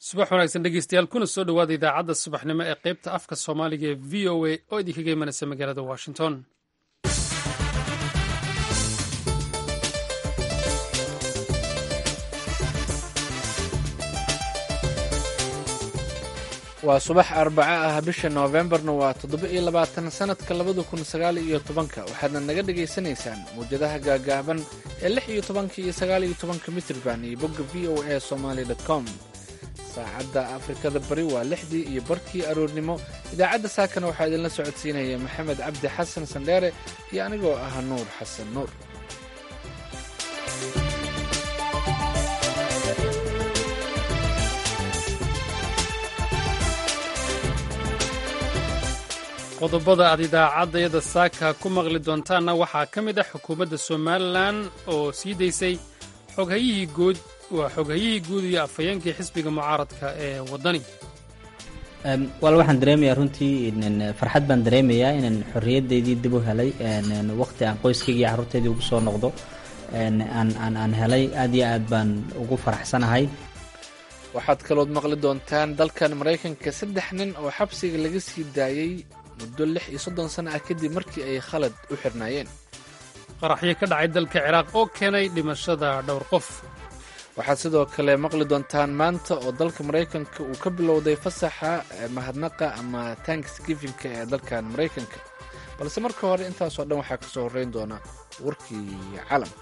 subax wanaagsan dhegeystayaal kuna soo dhowaada idaacadda subaxnimo ee qaybta afka soomaaliga ee v o a oo idinkaga imanaysa magaalada washington waa subax arbaco ah bisha noofembarna waa toddoba iyo labaatan sannadka labada kun sagaal iyo tobanka waxaadna naga dhagaysanaysaan mawjadaha gaagaaban ee lix iyo tobanka iyo sagaal iyo tobanka mitrban iyo bogga v o a somaly com saacadda afrikada bari waa lixdii iyo barkii aroornimo idaacadda saakana waxaa idinla socodsiinaya maxamed cabdi xasan sandheere iyo anigoo ah nuur xasan nuur qodobada aad idaacaddayada saaka ku maqli doontaanna waxaa ka mid ah xukuumadda somalilan oo sii daysay xoghayihii guud waa xoghayihii guud iyo afhayeenkii xisbiga mucaaradka ee waddani wal waxaan dareemayaa runtii farxad baan dareemayaa inaan xorriyaddeydii dib u helay waqti aan qoyskayga iyo carruurteydii ugu soo noqdo aan helay aad iyo aad baan ugu faraxsanahay waxaad kalood maqli doontaan dalkan maraykanka saddex nin oo xabsiga laga sii daayey muddo lix iyo soddon sano ah kadib markii ay khalad u xirnaayeen qaraxyo ka dhacay dalka ciraaq oo keenay dhimashada dhowr qof waxaad sidoo kale maqli doontaan maanta oo dalka maraykanka uu ka bilowday fasaxa mahadnaqa ama tanksgivinka ee dalkan maraykanka balse marka hore intaasoo dhan waxaa ka soo horreyn doona warkii caalamka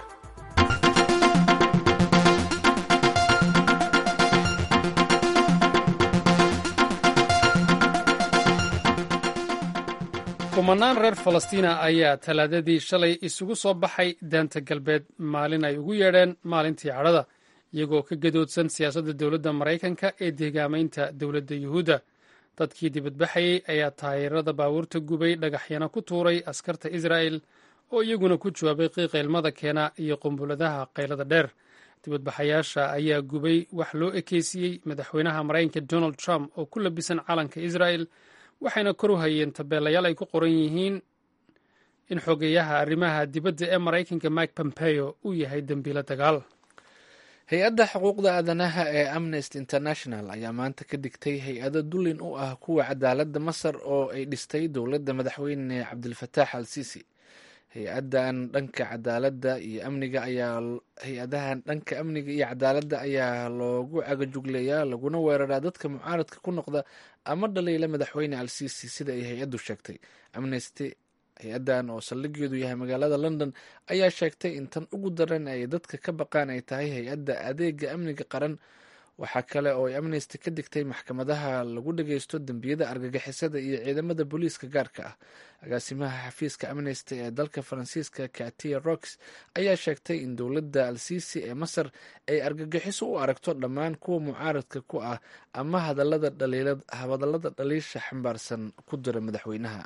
kumanaan reer falastiina ayaa talaadadii shalay isugu soo baxay daanta galbeed maalin ay ugu yeedheen maalintii cadhada iyagoo ka gadoodsan siyaasadda dowladda maraykanka ee deegaamaynta dowladda yuhuudda dadkii dibadbaxayey ayaa taayirada baabuurta gubay dhagaxyana ku tuuray askarta israa'el oo iyaguna ku jawaabay qiiqa ilmada keena iyo qumbuladaha qaylada dheer dibadbaxayaasha ayaa gubay wax loo ekeysiiyey madaxweynaha maraykanka donald trump oo ku labisan calanka israa'el waxayna kor u hayeen tabeelayaal ay ku qoran yihiin in xogeyaha arrimaha dibadda ee maraykanka mike pompeo uu yahay dembiilo dagaal hay-adda xuquuqda aadanaha ee amnesty international ayaa maanta ka digtay hay-ado dullin u ah kuwa cadaaladda masar oo ay dhistay dowladda madaxweyne cabdilfataax al sisi hay-adan dhanka cadaaladda iyo amniga ayaa hay-adahan dhanka amniga iyo cadaaladda ayaa loogu cagajugleeyaa laguna weeraraa dadka mucaaradka ku noqda ama dhaliila madaxweyne al sisi sida ay hay-addu sheegtay amnesty hay-addan oo saldhigeedu yahay magaalada london ayaa sheegtay in tan ugu daran ay dadka ka baqaan ay tahay hay-adda adeega amniga qaran waxaa kale oo ay amnesty ka digtay maxkamadaha lagu dhageysto dembiyada argagixisada iyo ciidamada booliiska gaarka ah agaasimaha xafiiska amnesty ee dalka faransiiska katia rox ayaa sheegtay in dowladda al sisi ee masar ay argagixiso u aragto dhammaan kuwa mucaaradka ku ah ama hadalada dhaliisha xambaarsan ku dira madaxweynaha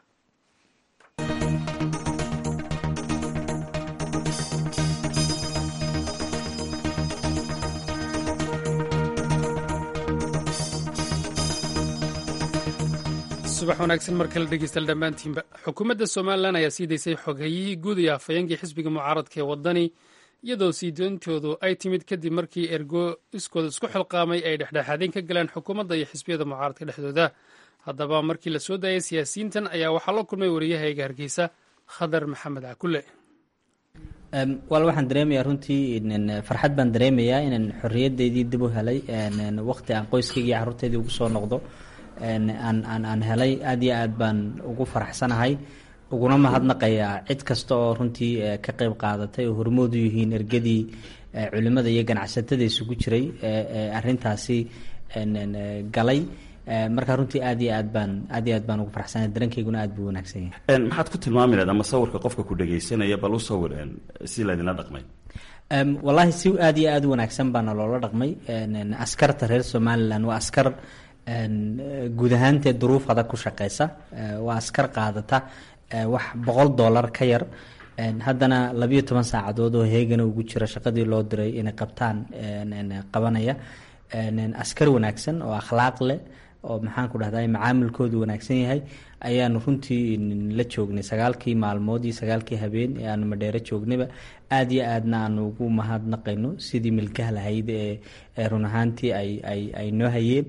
subax wanaagsan mar kale dhegeystaal dhammaantiinba xukuumadda somalilan ayaa sii daysay xoghayihii guud iyo afhayeenkii xisbiga mucaaradka ee waddani iyadoo sii doontoodu ay timid kadib markii ergo iskooda isku xilqaamay ay dhexdhexaadeen ka galeen xukuumadda iyo xisbiyada mucaaradka dhexdooda haddaba markii la soo daayay siyaasiyiintan ayaa waxaa la kulmay wariyahayga hargeysa khadar maxamed cakule wal waxaan dareemayaa runtii farxad baan dareemayaa inaan xorriyaddeydii dib u helay waqti aan qoyskayga iyo carruurteydii ugu soo noqdo aan helay aad iyo aad baan ugu faraxsanahay uguna mahadnaqayaa cid kasta oo runtii ka qeyb qaadatay oo hormood u yihiin ergadii culimada iyo ganacsatada isugu jiray arintaasi galay marka runtii aad iyo aad baan aad iyo aad baan ugu faraxsanahay dareenkayguna aad buu wanaagsan yahay maxaad ku tilmaami lahayd ama sawirka qofka ku dhagaysanaya bal u sawir si laydinla dhaqmay wallaahi si aad iyo aad u wanaagsan baana loola dhaqmay askarta reer somalilan waa askar guud ahaantee duruuf adag ku shaqeysa waa askar qaadata wax boqol dollar ka yar haddana labiyo toban saacadood oo heegana ugu jira shaqadii loo diray inay qabtaan qabanaya askar wanaagsan oo akhlaaq leh oo maxaan ku dhahday macaamilkoodu wanaagsan yahay ayaanu runtii la joognay sagaalkii maalmood iyo sagaalkii habeen ee aanu madheero joognayba aada iyo aadna aanu ugu mahadnaqayno sidii milkaha lahayd ee run ahaantii ay ay ay noo hayeen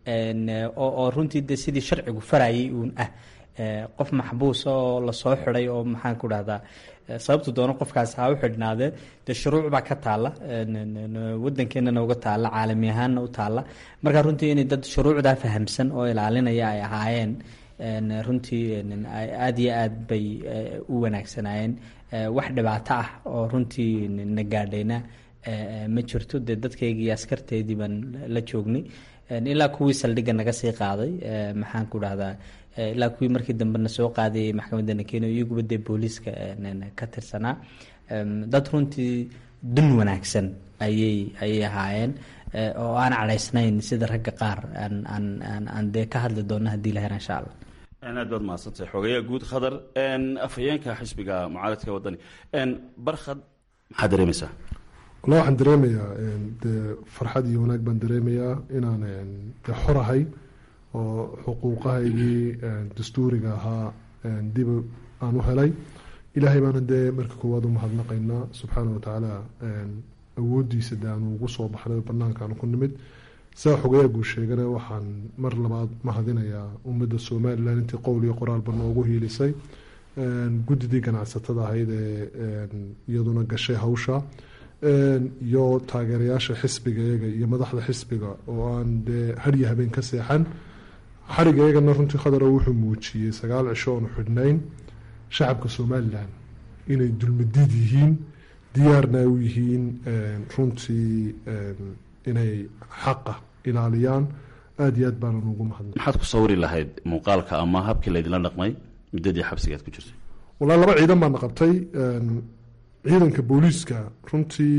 oo runtii de sidii sharcigu farayay uun ah qof maxbuus oo lasoo xiday oo maxaan ku dhahdaa sababtu doono qofkaas ha u xidhnaadee dee shuruuc baa ka taalla wadankeenana uga taalla caalami ahaanna u taalla marka runtii inay dad shuruucdaa fahamsan oo ilaalinaya ay ahaayeen runtii aada iyo aad bay u wanaagsanaayeen wax dhibaato ah oo runtii na gaadhayna ma jirto dee dadkaygii askarteedii baan la joognay ilaa kuwii saldhigga naga sii qaaday maxaan ku dhahdaa ilaa kuwii markii dambena soo qaadayay maxkamadda nakeno iyaguba dee booliiska ka tirsanaa dad runtii dun wanaagsan ayay ayay ahaayeen oo aan cadhaysnayn sida ragga qaar aan aan aan aan dee ka hadli doonno haddii la hera insha allah aad baad mahadsantahay xogeeya guud khadar afhayeenka xisbiga mucaaradka wadani barkhad maxaad dareemaysaa walla waxaan dareemayaa dee farxad iyo wanaag baan dareemayaa inaan dee xorahay oo xuquuqahaygii dastuuriga ahaa dib aan u helay ilaahay baana dee marka koowaad u mahadnaqaynaa subxaana watacaala awoodiisa de aanu ugu soo baxnay banaankaanu ku nimid saa xogayaa guu sheegana waxaan mar labaad mahadinayaa ummadda somalilan intii qowl iyo qoraalba noogu hiilisay guddidii ganacsatada ahayd ee iyaduna gashay hawsha iyo taageerayaasha xisbiga iyaga iyo madaxda xisbiga oo aan dee harya habeen ka seexan xariga iyagana runtii khadaro wuxuu muujiyey sagaal cisho oonu xidhnayn shacabka somalilan inay dulmadiid yihiin diyaarna u yihiin runtii inay xaqa ilaaliyaan aada iyo aad baanan ugu mahadnay maxaad ku sawiri lahayd muuqaalka ama habkii laydinla dhaqmay muddadii xabsigaad ku jirtay walaa laba ciidan baana qabtay ciidanka booliiska runtii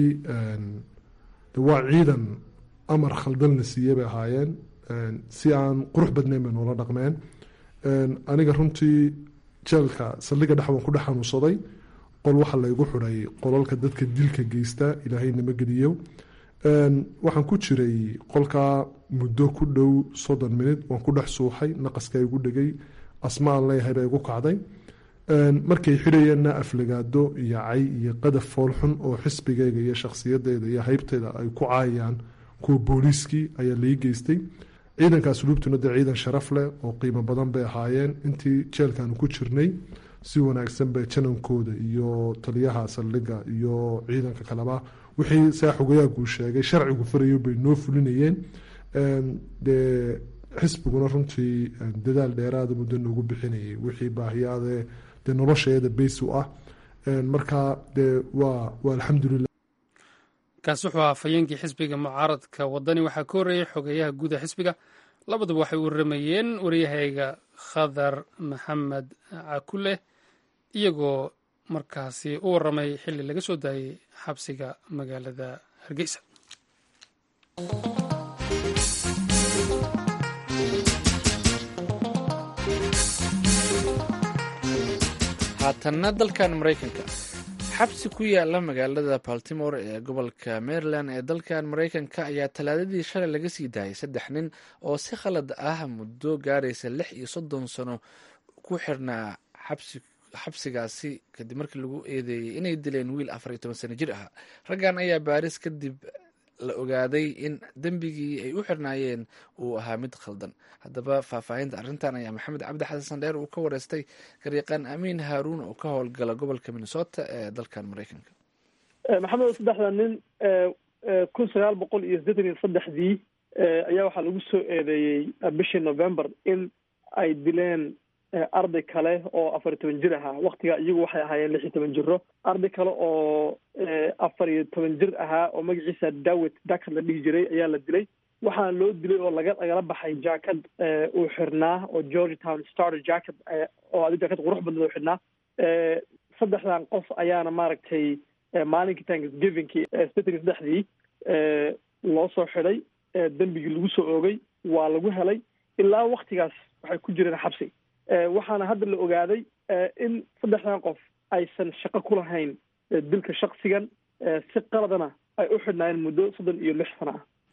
de waa ciidan amar khaldalna siiyey bay ahaayeen si aan qurux badnayn bay noola dhaqmeen aniga runtii jeelka saldhiga dhex waan ku dhex xanuunsaday qol waxaa laygu xiday qolalka dadka dilka geysta ilaahay nama geliyo waxaan ku jiray qolkaa muddo ku dhow soddon minut waan ku dhex suuxay naqaska igu dhegay asma aan leeyahay baa igu kacday markay xidhayeenna aflagaado iyo cay iyo qadaf foolxun oo xisbigayga iyo shakhsiyadeyda iyo haybteyda ay ku caayaan kuwa booliiskii ayaa lai geystay ciidanka asluubtuna dee ciidan sharaf leh oo qiimo badan bay ahaayeen intii jeelkaanu ku jirnay si wanaagsan bay janankooda iyo taliyaha saldhiga iyo ciidanka kaleba wixii saa xogayaaguu sheegay sharcigu farayo bay noo fulinayeen dee xisbiguna runtii dadaal dheeraada muddo noogu bixinayay wixii baahiyaade dee nolosheeda bays u ah marka dee waa waa alxamdulilah kaasi wuxuu ahaa fayeenkii xisbiga mucaaradka wadani waxaa ka horreeyey xogeeyaha guuda xisbiga labaduba waxay u waramayeen waryahayga khadar maxamed cakule iyagoo markaasi u waramay xilli laga soo daayey xabsiga magaalada hargeysa haatanna dalkan maraykanka xabsi ku yaala magaalada baltimore ee gobolka maryland ee dalkan maraykanka ayaa talaadadii shalay laga sii daayay saddex nin oo si khalad ah muddo gaaraysa lix iyo soddon sano ku xirnaa xabsi xabsigaasi kadib markii lagu eedeeyey inay dileen wiil afar iyo toban sano jir ah raggan ayaa baaris kadib la ogaaday in dembigii ay u xirnaayeen uu ahaa mid khaldan haddaba faahfaahinta arrintan ayaa maxamed cabdi xasan dheer uu ka wareystay garyaqaan amiin haaruun oo ka howlgala gobolka minnesota ee dalkan maraykanka maxamed saddexda nin kun sagaal boqol iyo siddeetan iyo saddexdii ayaa waxaa lagu soo eedeeyey bishii november in ay dileen arday kale oo afar iyo toban jir ahaa waktigaa iyagu waxay ahaayeen lix iyo toban jiro arday kale oo afar iyo toban jir ahaa oo magaciisa dawit dakad la dhihi jiray ayaa la dilay waxaana loo dilay oo laga lagala baxay jacket uu xirnaa oo george town starter jacket oo adi jacket qurux badnad u xidhnaa saddexdan qof ayaana maaragtay maalinkii thanksgivingkii sideetan iyo saddexdii loo soo xidhay dembigii lagu soo oogay waa lagu helay ilaa waktigaas waxay ku jireen xabsi waxaana hadda la ogaaday in saddexdan qof aysan shaqo ku lahayn dilka shaksigan si qaladana ay u xidhnaayeen muddo soddon iyo lix sano ah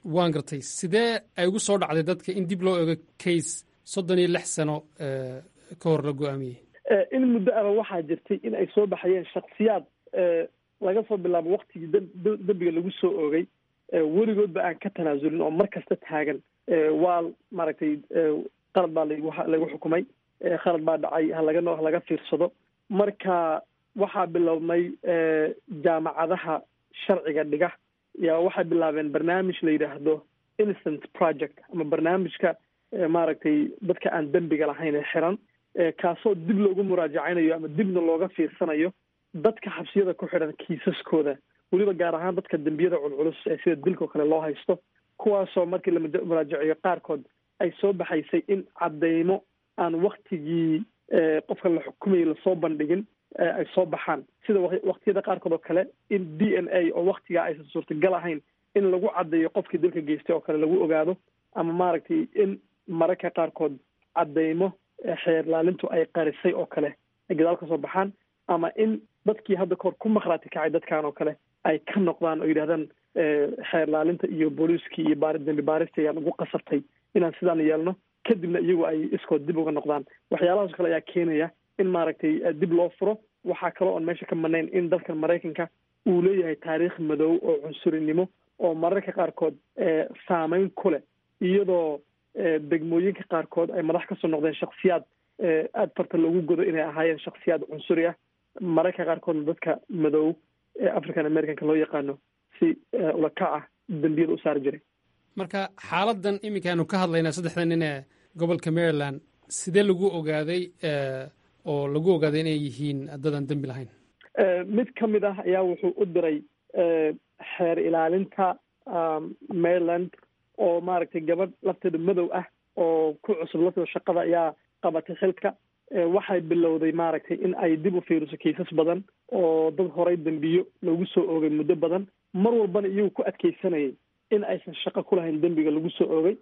waan gartay sidee ay ugu soo dhacday dadka in dib loo ego case soddon iyo lix sano ka hor la go-aamiyey in muddo aba waxaa jirtay in ay soo baxayeen shaksiyaad laga soo bilaabo waktigii dembiga lagu soo oogay weligoodba aan ka tanaasulin oo mar kasta taagan waa maaragtay qalad baa lagu xukumay khalad baa dhacay halaga ha laga fiirsado marka waxaa bilowmay jaamacadaha sharciga dhiga yaa waxay bilaabeen barnaamij la yidhaahdo innocent project ama barnaamijka maaragtay dadka aan dembiga lahayn ee xiran kaasoo dib loogu muraajacaynayo ama dibna looga fiirsanayo dadka xabsiyada ku xidhan kiisaskooda weliba gaar ahaan dadka dembiyada culculus ee sida dilkao kale loo haysto kuwaasoo markii la muraajaciyo qaarkood ay soo baxaysay in caddaymo aan waktigii qofka la xukumayay lasoo bandhigin ay soo baxaan sida waktiyada qaarkood oo kale in d n a oo waktigaa aysan suurtagal ahayn in lagu caddeeyo qofkii dilka geystay oo kale lagu ogaado ama maaragtay in mararka qaarkood caddaymo xeerlaalintu ay qarisay oo kale ay gadaal ka soo baxaan ama in dadkii hadda kahor ku makhraati kacay dadkan oo kale ay ka noqdaan oo yidhahdaan xeerlaalinta iyo booliiskii iyo baari dembi baarista ayaan ugu qasabtay inaan sidaan yeelno kadibna iyagu ay iskood dib uga noqdaan waxyaalahaas kale ayaa keenaya in maaragtay dib loo furo waxaa kaloo oon meesha ka manayn in dalkan maraykanka uu leeyahay taariikh madow oo cunsurinimo oo mararka qaarkood saameyn ku leh iyadoo degmooyinka qaarkood ay madax kasoo noqdeen shaksiyaad aada farta loogu godo inay ahaayeen shaksiyaad cunsuri ah mararka qaarkoodna dadka madow ee african americanka loo yaqaano si ulakac ah dembiyada u saari jiray marka xaaladan iminkaanu ka hadlaynaa saddexda nin ee gobolka maryland sidee lagu ogaaday oo lagu ogaaday inay yihiin dadaan dembi lahayn mid ka mid ah ayaa wuxuu u diray xeer ilaalinta maryland oo maaragtay gabadh lafteeda madow ah oo ku cusub lafteeda shaqada ayaa qabatay xilka waxay bilowday maaragtay in ay dib u fiiriso kiisas badan oo dad horay dembiyo loogu soo oogay muddo badan mar walbana iyagu ku adkeysanayay in aysan shaqo ku lahayn dembiga lagu soo oogay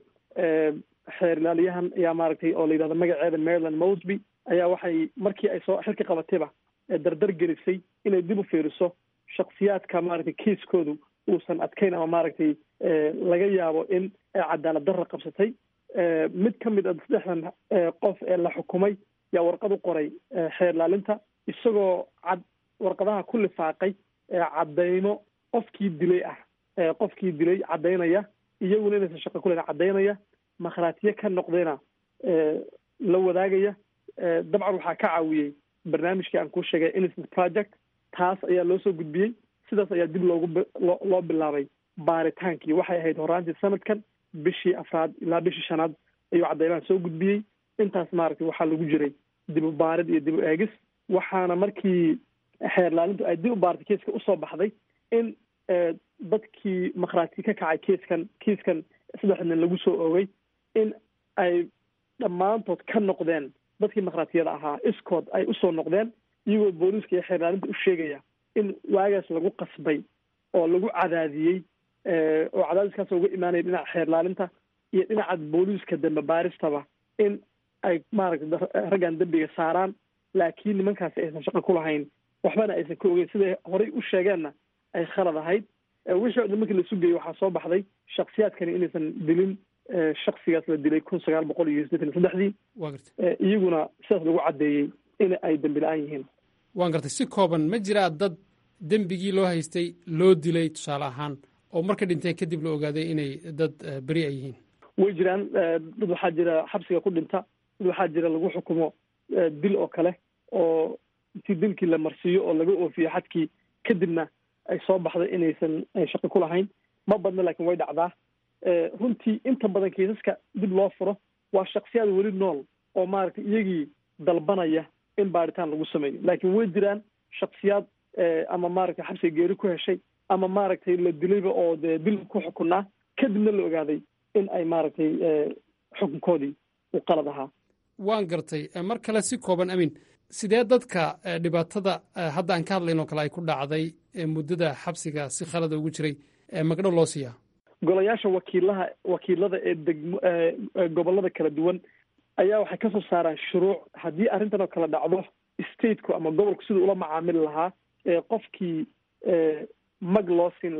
xeer ilaaliyahan ayaa maaragtay oo la yidhahdo magaceeda maryland mosby ayaa waxay markii ay soo xilka qabatayba dardar gelisay inay dib u fiiriso shaksiyaadka maaragtay kiiskoodu uusan adkayn ama maaragtay laga yaabo in cadaalad darra qabsatay mid ka mid a saddexdan qof ee la xukumay yaa warqad u qoray xeer ilaalinta isagoo cad warqadaha ku lifaaqay caddaymo qofkii dilay ah qofkii dilay caddaynaya iyaguna inaysan shaqo kulen caddaynaya makhraatiye ka noqdayna la wadaagaya dabcan waxaa ka caawiyey barnaamijkii aan kuu sheegay innocent project taas ayaa loo soo gudbiyey sidaas ayaa dib loogu loo bilaabay baaritaankii waxay ahayd horaantii sanadkan bishii afraad ilaa bishii shanaad ayuu caddaymahan soo gudbiyey intaas maaragtay waxaa lagu jiray dib u baarid iyo dib u eegis waxaana markii xeer laalintu ay dib u baaritay kiiska usoo baxday in dadkii makhraati ka kacay kiiskan kiiskan saddex nin lagu soo oogay in ay dhammaantood ka noqdeen dadkii makhraatiyada ahaa iskood ay usoo noqdeen iyagoo booliiska iyo xeer laalinta u sheegaya in waagaas lagu qasbay oo lagu cadaadiyey oo cadaadiskaas uga imaanaya dhinaca xeer laalinta iyo dhinaca booliiska dambe baaristaba in ay maaragtay raggan dembiga saaraan laakiin nimankaasi aysan shaqo ku lahayn waxbana aysan ka ogeyn siday horay u sheegeenna ay khalad ahayd wixii o dhan markii la sugeeyey waxaa soo baxday shaksiyaadkani inaysan dilin shaksigaas la dilay kun sagaal boqol iyo siddeetan iyo saddexdii waa gartay iyaguna sidaas lagu caddeeyey in ay dembi la-aan yihiin waan gartay si kooban ma jiraa dad dembigii loo haystay loo dilay tusaale ahaan oo marka dhinteen kadib la ogaaday inay dad beri ay yihiin way jiraan dad waxaa jira xabsiga ku dhinta dad waxaa jira lagu xukumo dil oo kale oo intii dilkii la marsiiyo oo laga oofiyo xadkii kadibna ay soo baxday inaysan shaqo ku lahayn ma badna laakiin way dhacdaa runtii inta badan kiisaska dib loo furo waa shaksiyaad weli nool oo maaragtay iyagii dalbanaya in baaritaan lagu sameeyo laakiin way jiraan shaksiyaad ama maaragtay xabsiga geeri ku heshay ama maaragtay la dilayba oo dee dil ku xukunaa kadibna la ogaaday in ay maaragtay xukunkoodii uu qalad ahaa waan gartay mar kale si kooban amin sidee dadka dhibaatada hadda aan ka hadlayn oo kale ay ku dhacday muddada xabsiga si khalada ugu jiray magdhow loo siiyaa golayaasha wakiilaha wakiilada ee degmo gobollada kala duwan ayaa waxay kasoo saaraan shuruuc haddii arrintan oo kale dhacdo stateku ama gobolku siduu ula macaamili lahaa qofkii mag loo siin lahaa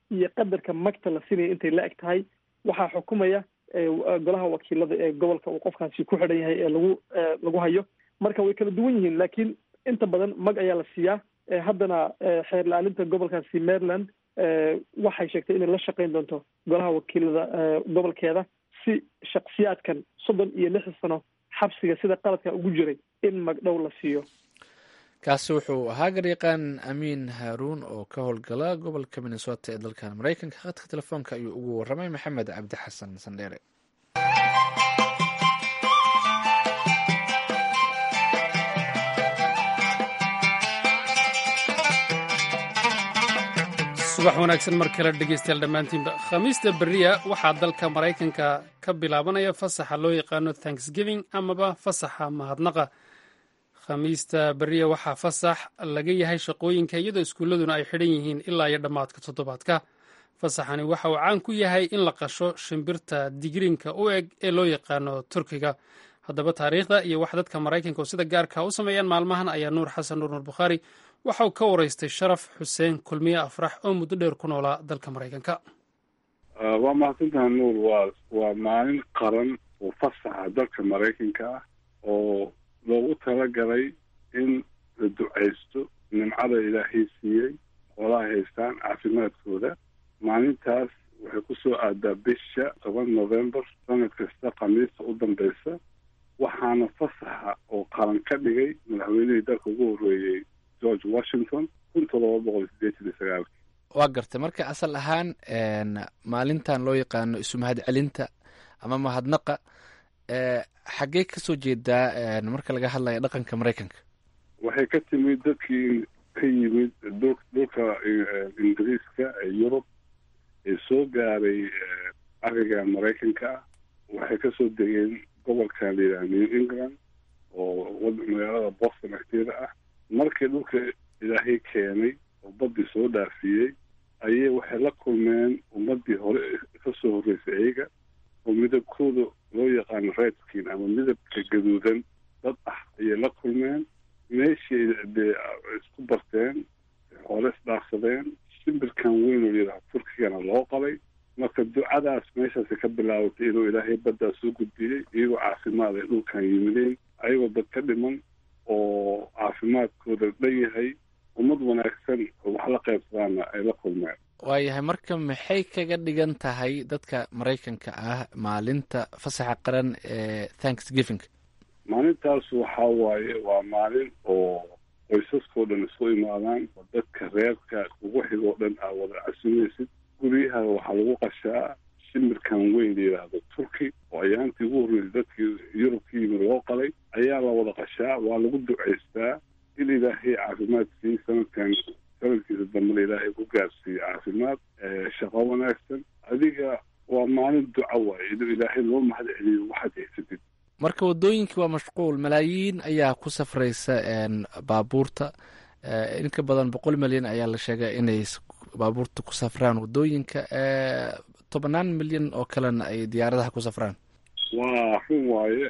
iyo qadarka magta la siinaya intay la eg tahay waxaa xukumaya golaha wakiilada ee gobolka uu qofkaasi ku xidhan yahay ee lagu lagu hayo marka way kala duwan yihiin laakiin inta badan mag ayaa la siiyaa haddana xeer la-aaninta gobolkaasi maryland waxay sheegtay inay la shaqayn doonto golaha wakiilada gobolkeeda si shaksiyaadkan soddon iyo lix sano xabsiga sida qaladka ugu jiray in magdhow la siiyo kaasi wuxuu ahaa garyaqaan amiin haaruun oo ka howlgala gobolka minnesota ee dalkan maraykanka khadka telefoonka ayuu ugu waramay maxamed cabdi xasan sandheere subax wanaagsan mar kale dhegeystayaal dhammaantiinba khamiista beriya waxaa dalka maraykanka ka bilaabanaya fasaxa loo yaqaano thanksgiving amaba fasaxa mahadnaqa khamiista beriya waxaa fasax laga yahay shaqooyinka iyadoo iskuulladuna ay xidhan yihiin ilaa iyo dhammaadka toddobaadka fasaxani waxa uu caan ku yahay in la qasho shimbirta digriinka u eg ee loo yaqaano turkiga haddaba taariikhda iyo wax dadka maraykanka oo sida gaarka u sameeyaan maalmahan ayaa nuur xasan nuur nuur bukhaari waxa uu ka waraystay sharaf xuseen kulmiye afrax oo muddo dheer ku noolaa dalka maraykanka waa mahadsantaha nuur waa waa maalin qaran oo fasaxa dalka maraykanka ah oo loogu talagalay in la ducaysto nimcada ilaahay siiyey xoolaha haystaan caafimaadkooda maalintaas waxay ku soo aadaa bisha toban november sanad kasta khamiista u dambeysa waxaana fasaxa oo qaran ka dhigay madaxweynihii dalka ugu horreeyey george washington kun todoba boqol sideetan iyo sagaalki waa gartay marka asal ahaan maalintan loo yaqaano isu mahad celinta ama mahadnaqa xaggee kasoo jeedaa marka laga hadlayo dhaqanka maraykanka waxay ka timid dadkii ka yimid dhulka ingiriiska ee yurub ee soo gaaray ariga maraykanka ah waxay kasoo degeen gobolkan layidhaha new england oo magaalada boston agteeda ah markii dhulka ilaahay keenay oo baddii soo dhaafiyey ayay waxay la kulmeen ummaddii hore kasoo horreysay iyaga oo midabkooda loo yaqaano redskin ama midabka gaduudan dad ah ayay la kulmeen meeshii dee isku barteen xoole isdhaafsadeen shimbirkan weyn oo layidhaha turkigana loo qalay marka ducadaas meeshaasi ka bilaabatay inuu ilaahay baddaa soo gudbiyey iyagoo caafimaad ay dhulkan yimideen ayagoo dad ka dhiman oo caafimaadkooda dhan yahay ummad wanaagsan oo wax la qaybsadaana ay la kulmeen waayahay marka maxay kaga dhigan tahay dadka maraykanka ah maalinta fasaxa qaran ee thanksgiving maalintaas waxaa waaye waa maalin oo qoysaskao dhan isku imaadaan oo dadka reerka ugu xigoo dhan aa wada casumaysid guryaha waxaa lagu qashaa shimbirkan weyn la yidhaahdo turki oo ayaantii ugu horreysay dadkii yurub ka yimid loo qalay ayaa la wada qashaa waa lagu ducaystaa in ilaahay caafimaad siiy sanadkan sanadkiisa dambena ilaahay ku gaarsiiye caafimaad shaqo wanaagsan adiga waa maalin duca waaye inuu ilaahay loo mahad celiyo waxaad haysatid marka waddooyinkii waa mashquul malaayiin ayaa ku safraysa baabuurta in ka badan boqol milyan ayaa la sheegay inay baabuurta ku safraan waddooyinka tobannaan milyan oo kalena ay diyaaradaha ku safraan waa run waaye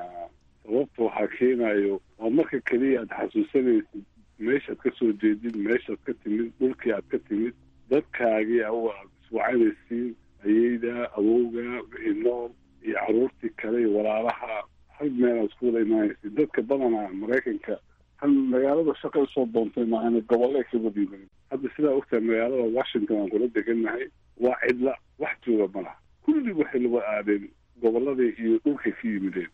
sababta waxaa keenayo waa marka keliya aad xasuusanaysid meeshaad ka soo jeedid meeshaad ka timid dhulkii aad ka timid dadkaagii aad iswacanaysiin ayeyda awowga wixii nool iyo caruurtii kale iyo walaalaha hal meel aad isku wada imaanaysid dadka badanaa maraykanka hal magaalada shaqa usoo doontay maahana gobolle ka wadiidan hadda sidaa ogtahay magaalada washington aan kula degannahay waa cidla wax jooga malaha kulli waxay lawa aadeen gobolladii iyo dhulkay ka yimideen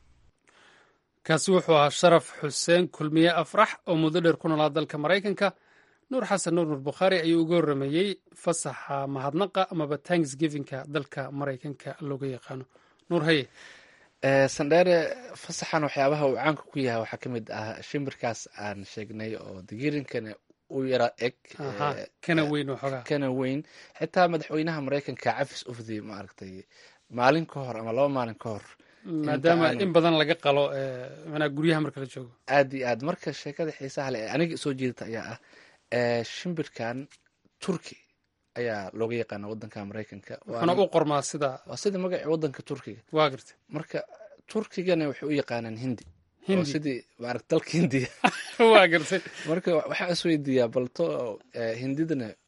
kaasi wuxuu ahaa sharaf xuseen kulmiye afrax oo muddo dheer ku noolaa dalka maraykanka nuur xasan nuur nuur bukhaari ayuu uga horrameeyey fasaxa mahadnaqa amaba tanksgivinka dalka maraykanka looga yaqaano nuur haye sandheere fasaxan waxyaabaha uu caanka ku yahay waxaa ka mid ah shimbirkaas aan sheegnay oo digirinkana u yara eg kana weyn waxoogaa kana weyn xitaa madaxweynaha maraykanka cafis ufdi maaragtay maalin ka hor ama laba maalin ka hor maadaama in badan laga qalo manaa guryaha marka la joogo aad iyo aad marka sheekada xiisaha le aniga soo jeedata ayaa ah shimbirkan turki ayaa looga yaqaana wadanka maraykanka wuxuuna u qormaa sida waa sida magaci wadanka turkiga waa garta marka turkigana waxay u yaqaanaan hindi Hindi. sidii maarata dalka hindiya waa gartay marka waxaa isweydiiyaa balto hindidana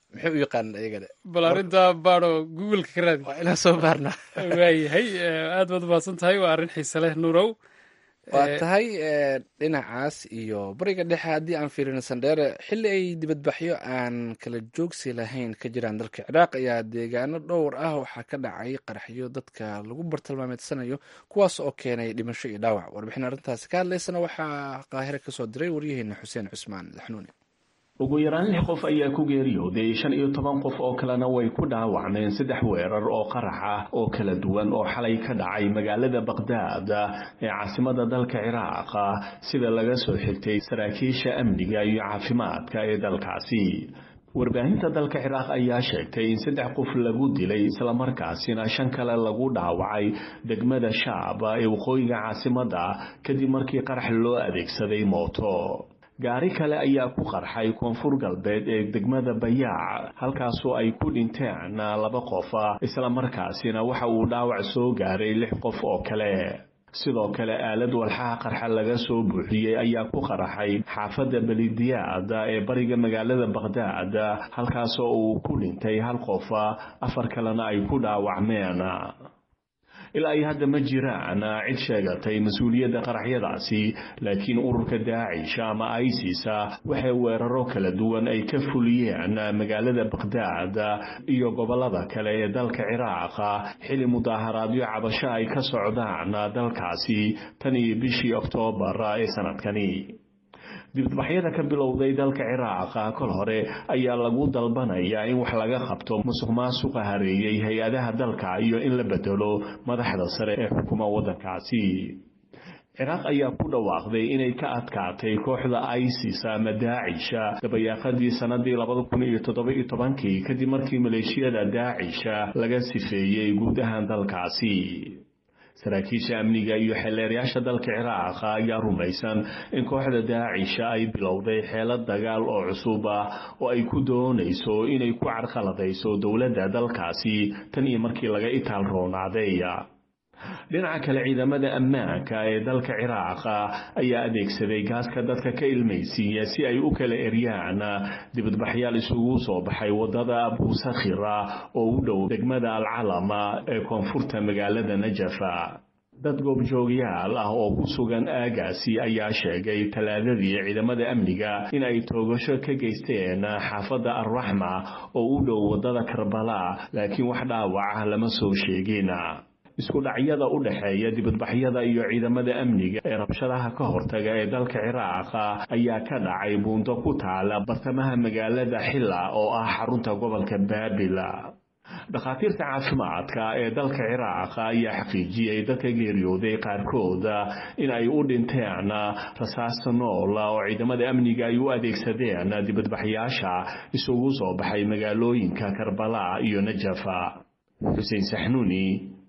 maxay u yaqaan iyagana bal arrinta baadho googleka ka raadi waa inaan soo baarna waayahay aad baad umahadsan tahay waa arrin xiise leh nuurow waa tahay dhinacaas iyo bariga dhexe haddii aan fiirino sandheere xilli ay dibadbaxyo aan kala joogsi lahayn ka jiraan dalka ciraaq ayaa deegaano dhowr ah waxaa ka dhacay qaraxyo dadka lagu bartilmaameedsanayo kuwaas oo keenay dhimasho iyo dhaawac warbixin arrintaasi ka hadlaysana waxaa qaahire kasoo diray waryaheena xuseen cusmaan daxnuuni ugu yaraan lix qof ayaa ku geeriyooday shan iyo toban qof oo kalena way ku dhaawacmeen saddex weerar oo qarax ah oo kala duwan oo xalay ka dhacay magaalada baqhdaad ee caasimada dalka ciraaq sida laga soo xigtay saraakiisha amniga iyo caafimaadka ee dalkaasi warbaahinta dalka ciraaq ayaa sheegtay in saddex qof lagu dilay islamarkaasina shan kale lagu dhaawacay degmada shaab ee waqooyiga caasimada kadib markii qarax loo adeegsaday mooto gaari kale ayaa ku qarxay koonfur galbeed ee degmada bayaac halkaasoo ay ku dhinteen laba qof islamarkaasina waxa uu dhaawac soo gaaray lix qof oo kale sidoo kale aalad walxaha qarxa laga soo buuxiyey ayaa ku qaraxay xaafadda belidiyaad ee bariga magaalada baqhdaad halkaasoo uu ku dhintay hal qof afar kalena ay ku dhaawacmeen ilaa ay hadda ma jiraan cid sheegatay mas-uuliyadda qaraxyadaasi laakiin ururka daacish ama isisa waxay weeraro kala duwan ay ka fuliyeen magaalada baqhdaad iyo gobolada kale ee dalka ciraaq xili mudaaharaadyo cabasho ay ka socdaan dalkaasi tan iyo bishii oktoobar ee sanadkani dibadbaxyada ka bilowday dalka ciraaq kol hore ayaa lagu dalbanayaa in wax laga qabto musuq maasuqa hareeyey hay-adaha dalka iyo in la bedelo madaxda sare ee xukuma waddankaasi ciraaq ayaa ku dhawaaqday inay ka adkaatay kooxda isis ama daacisha dabayaaqadii sanadii labada kun iyo toddoba-iyo tobankii kadib markii maleeshiyada daacisha laga sifeeyey guud ahaan dalkaasi saraakiisha amniga iyo xeeleerayaasha dalka ciraaq ayaa rumaysan in kooxda daacisha ay bilowday xeelad dagaal oo cusub ah oo ay ku doonayso inay ku carqaladayso dowladda dalkaasi tan iyo markii laga itaal roonaaday dhinaca kale ciidamada ammaanka ee dalka ciraaq ayaa adeegsaday gaaska dadka ka ilmaysiiya si ay u kala eryaan dibadbaxyaal isugu soo baxay wadada abuusakhira oo u dhow degmada alcalama ee koonfurta magaalada najafa dad goobjoogyaal ah oo ku sugan aagaasi ayaa sheegay talaadadii ciidamada amniga in ay toogasho ka geysteen xaafadda alraxma oo u dhow wadada karbala laakiin wax dhaawac lama soo sheegin isku dhacyada u dhexeeya dibadbaxyada iyo ciidamada amniga ee rabshadaha ka hortaga ee dalka ciraaq ayaa ka dhacay buundo ku taala bartamaha magaalada xilla oo ah xarunta gobolka baabila dhakhaatiirta caafimaadka ee dalka ciraaq ayaa xaqiijiyey dadka geeriyooday qaarkood in ay u dhinteen rasaasta nool oo ciidamada amniga ay u adeegsadeen dibadbaxyaasha isugu soo baxay magaalooyinka karbala iyo najafa xuseen saxnuuni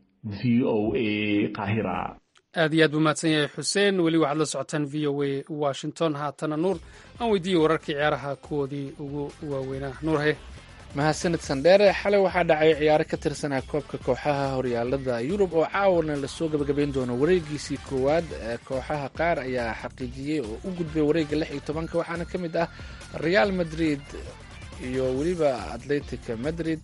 v o a qahira aad iyo aad buu mahadsan yahay xuseen weli waxaad la socotaan v o a washington haatana nuur aan weydiiyey wararkii ciyaaraha kuwoodii ugu waaweynaa nuur haye mahadsanid sandheere xalay waxaa dhacay ciyaaro ka tirsanaa koobka kooxaha horyaalada yurub oo caawana lasoo gabagabayn doono wareegiisii koowaad kooxaha qaar ayaa xaqiijiyey oo u gudbay wareega lix iyo tobanka waxaana ka mid ah real madrid iyo weliba atletic madrid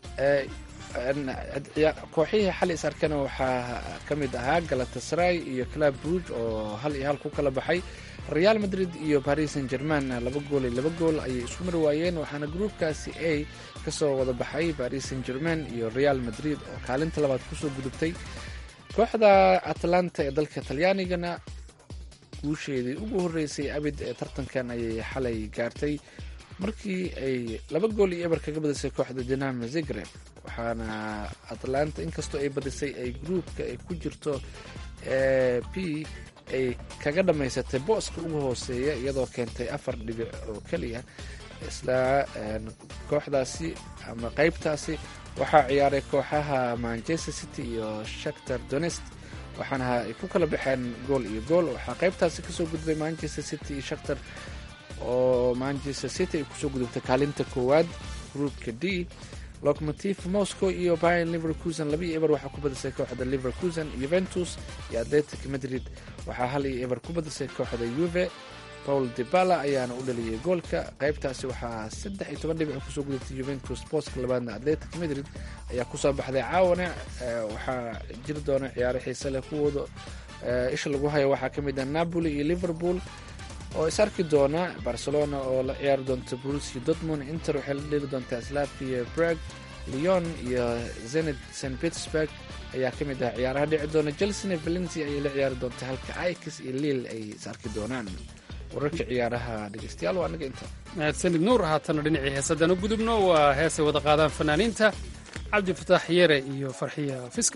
kooxihii xali is arkana waxaa ka mid ahaa galatasray iyo club rouge oo hal iyo hal ku kala baxay real madrid iyo paris saint german laba gool iyo laba gool ayay isku mari waayeen waxaana gruupkaasi a kasoo wada baxay paris saint german iyo real madrid oo kaalinta labaad kusoo gudubtay kooxda atlanta ee dalka talyaanigana guusheedii ugu horeysay abid ee tartankan ayay xalay gaartay markii ay laba gool iyo eber kaga badisay kooxda dinamo zigreb waxaana atlanta inkastoo ay badisay ay gruupka ay ku jirto p ay kaga dhammaysatay booska ugu hooseeya iyadoo keentay afar dhibic oo keliya isla kooxdaasi ama qeybtaasi waxaa ciyaaray kooxaha manchester city iyo shaktar donest waxaana ay ku kala baxeen gool iyo gool waxaa qeybtaasi kasoo gudbay manchester city iyo shaktar oo manchester city ay kusoo gudubtay kaalinta koowaad groupka d locomotive moscow iyo bayan liverkusen laba iyo eber waxaa ku badisay kooxda liverkusen juventus iyo atletic madrid waxaa hal iyo eber ku badisay kooxda yuve paul debala ayaana u dhaliyay goolka qaybtaasi waxaa saddex iyo toban dhibic kusoo gudatay juventus booska labaadna atletic madrid ayaa kusoo baxday caawana waxaa jiri doona ciyaaro xiise leh kuwooda isha lagu hayo waxaa ka mid ah napoli iyo liverpool oo is arki doona barcelona oo la ciyaari doonta brusia dortmund inter waxay la dheli doontaa slavia brag leon iyo zenit st petersburg ayaa ka mid ah ciyaaraha dhici doona chelsena valencia ayay la ciyaari doonta halka ikis iyo liil ay is arki doonaan wararka ciyaaraha dhegeystayaal waa anaga inta mahadsanid nuur haatana dhinacii heesadaan u gudubno waa heesay wada qaadaan fanaaniinta cabdifataax yere iyo farxiya fiska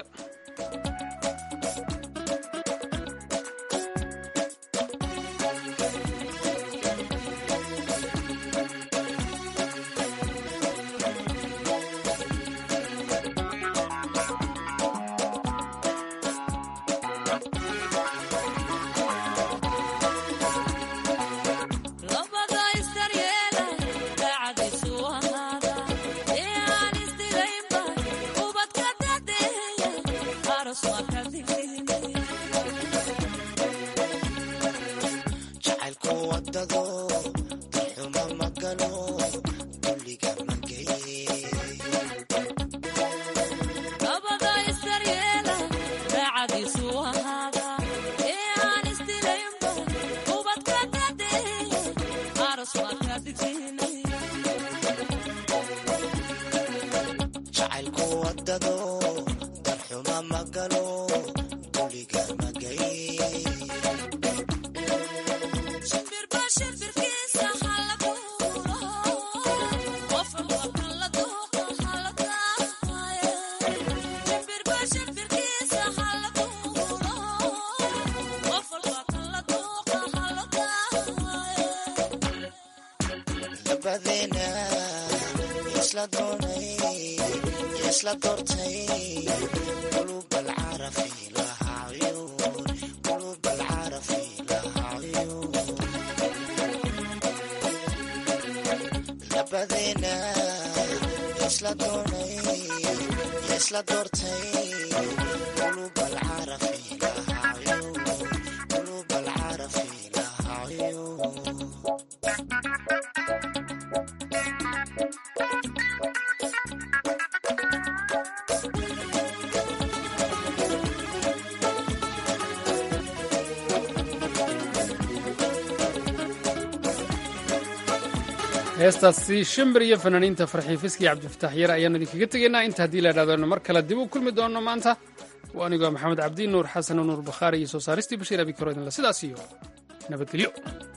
heestaasi shimbir iyo fanaaniinta farxii fiski iyo cabdifataax yar ayaan idinkaga tegaynaa inta haddii la idhahdo mar kale dib u kulmi doono maanta waa anigoo maxamed cabdi nuur xasan nuur bakhaari iyo soo saaristii bashiir abikaro idinle sidaas iyo nabadgelyo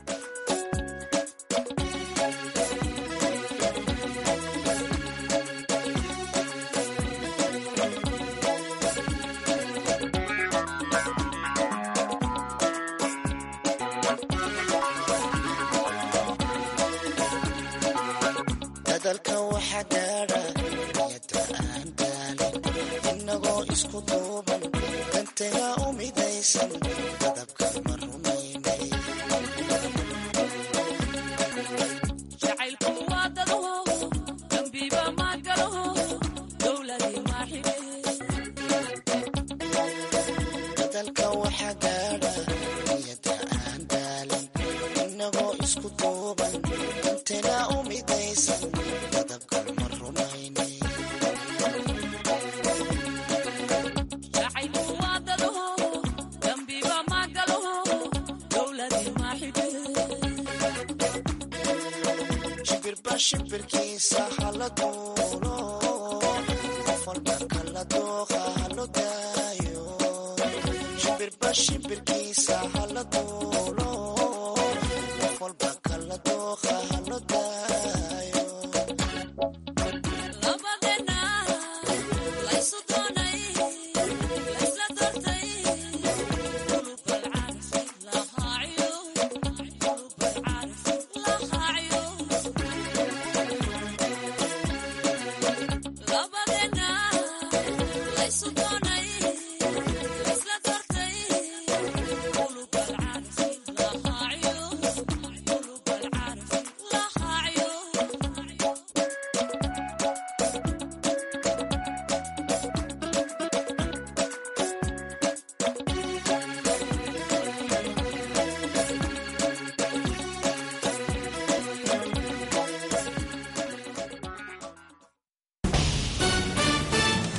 shimbirkiisa hala duulo qof walba kala dooqa halo daayo shimbirba shimbirkiisa